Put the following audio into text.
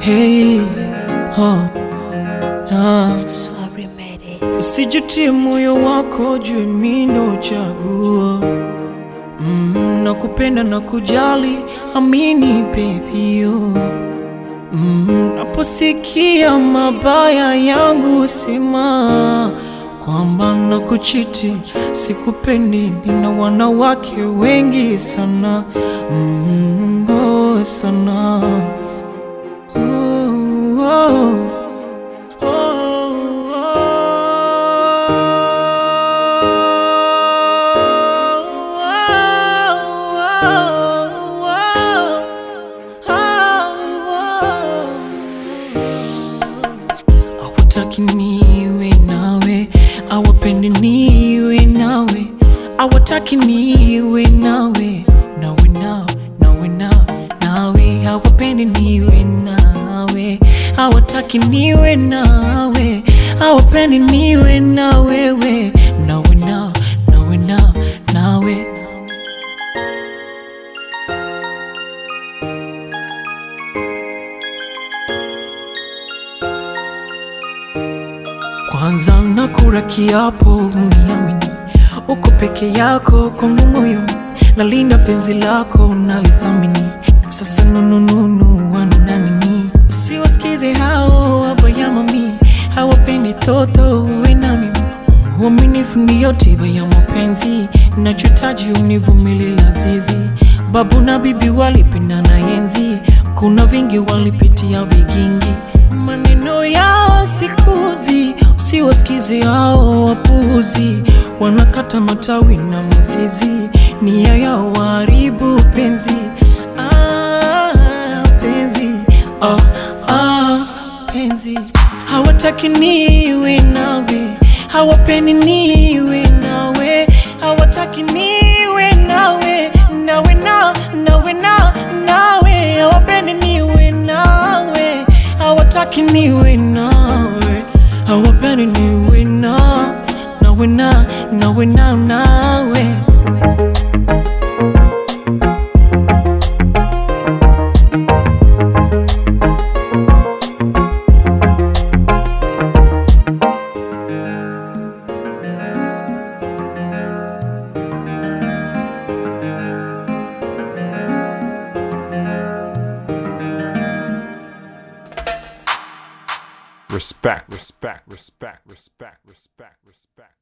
Hey, oh, ah. Sorry, made it. Usijutie moyo wako, jue mimi ndo chaguo mm, na kupenda na kujali, amini pepio mm, naposikia mabaya yangu sema kwamba na kuchiti sikupendi, nina wanawake wengi sana mm, oh, sana oh, oh. Hawataki niwe nawe, hawapendi niwe nawe, hawataki niwe nawe, nawe nao, nawe nao, nawe hawapendi niwe nawe, hawataki niwe nawe, hawapendi niwe na wewe, nawe nao, nawe nao, nawe Kwanza nakula kiapo uniamini, uko peke yako kwangu moyoni, nalinda penzi lako nalithamini. Sasa nunununu wana nini? Usiwasikize hao wabaya mami, hawapendi toto uwe na mimi. Uaminifu ndiyo tiba ya mapenzi, nachohitaji univumilie lazizi. Babu na bibi walipendana enzi, kuna vingi walipitia vigingi, maneno yao sikuzi, usiwasikize hao wapuzi, wanakata matawi na mizizi, nia yao waharibu penzi. Ah, penzi ah, ah, penzi hawataki niwe nawe, hawapendi niwe nawe, hawataki niwe nawe, nawe na nawe na nawe, hawapendi niwe nawe, hawataki niwe nawe, hawapendi niwe na nawe na nawe na nawe. Respect. Respect. Respect. Respect. Respect. Respect.